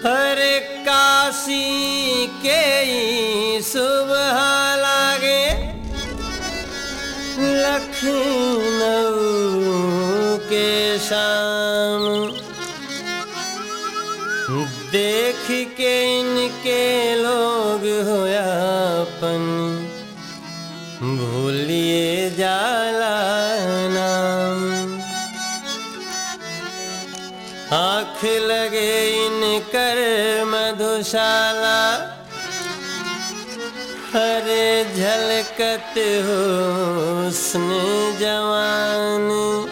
हर काशी के ई सुबह लागे लखनऊ के शाम देख के इनके लोग होयापन भूलिए जाला नाम आँख लगे इनकर मधुशाला हरे झलकत हुस्न जवान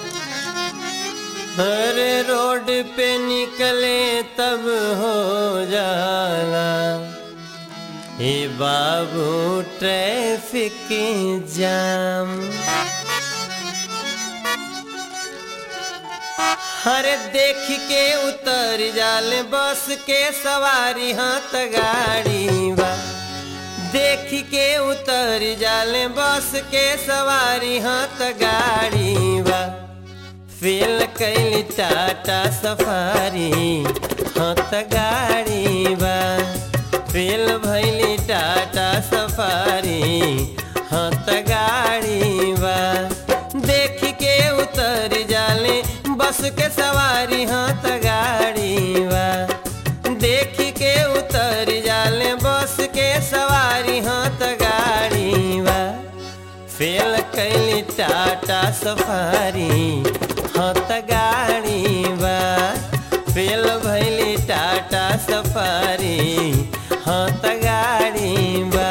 हरे रोड पे निकले तब हो जाला हे बाबू ट्रैफिक जाम हरे देख के उतर जाले बस के सवारी हाथ गाड़ी बा देख के उतर जाले बस के सवारी हाथ गाड़ी बा फेल कैली टाटा सफारी हाथ गाड़ी बा फेल भैली टाटा सफारी हाथ गाड़ी बा देख के उतर जाले बस के सवारी हाथ गाड़ी बा देख के उतर जाले बस के सवारी हाथ गाड़ी बा फेल कैली टाटा सफारी हाथ गाड़ी बा फेल भैली टाटा सफारी हाथ गाड़ी बा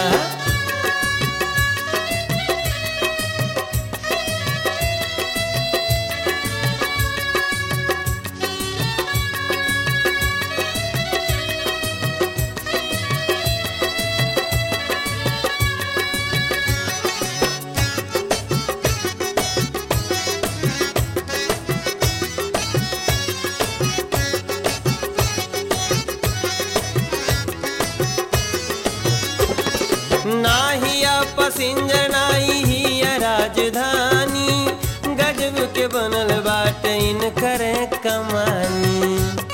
नाहिया पसिंजर नाही हिया राजधानी गजब के बनल बाट इन करे कमानी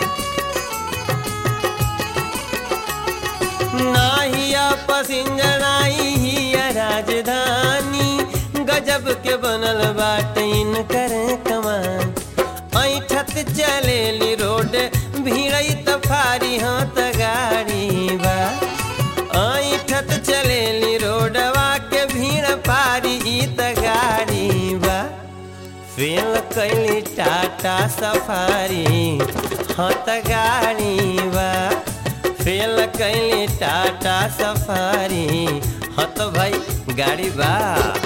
नाहिया पसिंजर नाही हिया राजधानी गजब के बनल बाट इन करे कमान ऐठत चलेली रोड भीड़ई तफारी हाथ गाड़ी बा ऐठत चलेली रोडवा के भीड़ पारी इत गाड़ी बा फेल कैली टाटा सफारी हत गाड़ी बा फेल कैली टाटा सफारी हत भाई गाड़ी बा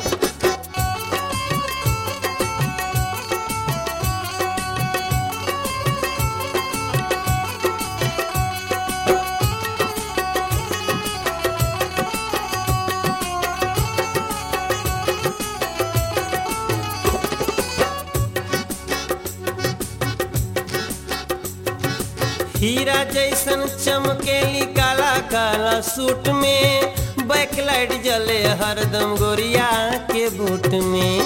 हीरा जैसन चमकेली काला काला सूट में बैकलाइट जले हरदम गोरिया के बूट में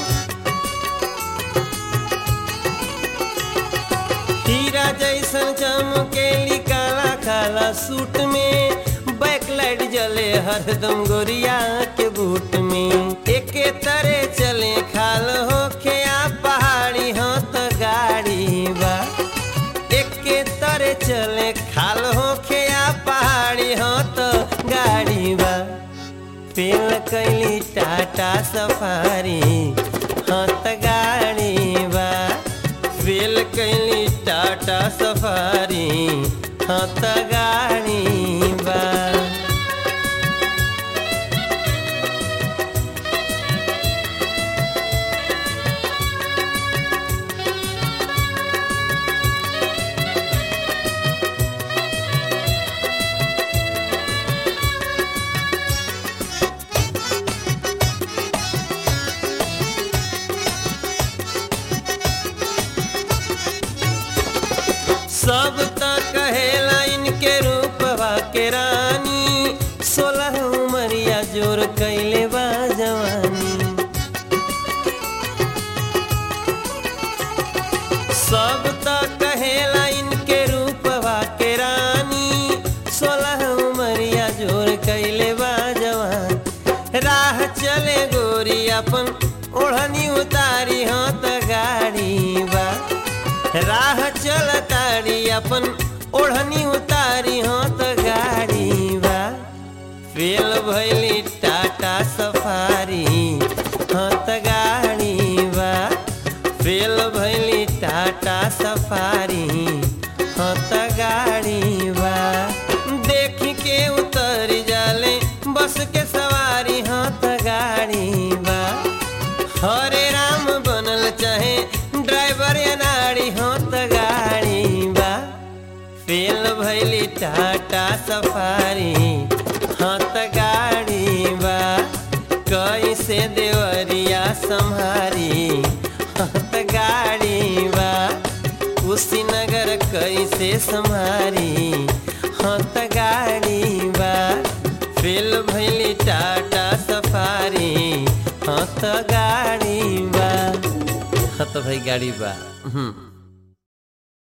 हीरा जैसन चमकेली काला काला सूट में बैकलाइट जले हरदम गोरिया के बूट में एके तरे चले खाल होखे आ पहाड़ी हाथ गाड़ी बा एके तरे चले खाल होखे आ पहाड़ी हो तो गाड़ी बा पेल कैली टाटा सफारी हाथ गाड़ी बा फेल कैली टाटा सफारी हाथ गाड़ी बा सब त कहेला इनके रूपवा के रानी सोलह उमरिया जोर कैले बा जवानी सब त कहेला इनके रूपवा के रानी राह चल तारी अपन ओढ़नी उतारी हो तो गाड़ी बा फेल भैली टाटा सफारी हाँ त गाड़ी बा फेल भैली टाटा सफारी हाँ त गाड़ी बा देख के उतर जाले बस के सवारी हाँ त गाड़ी बा हरे राम बनल चाहे ड्राइवर या नारी हाँ त गाड़ी बा फेल भैली टाटा सफारी हाँ त गाड़ी बा कैसे देवरिया संहारी हाँ त गाड़ी बा कुशीनगर कैसे संहारी हाँ त गाड़ी बा फेल भैली टाटा सफारी हाँ त गाड़ी बा हाँ त भाई गाड़ी बा हम्म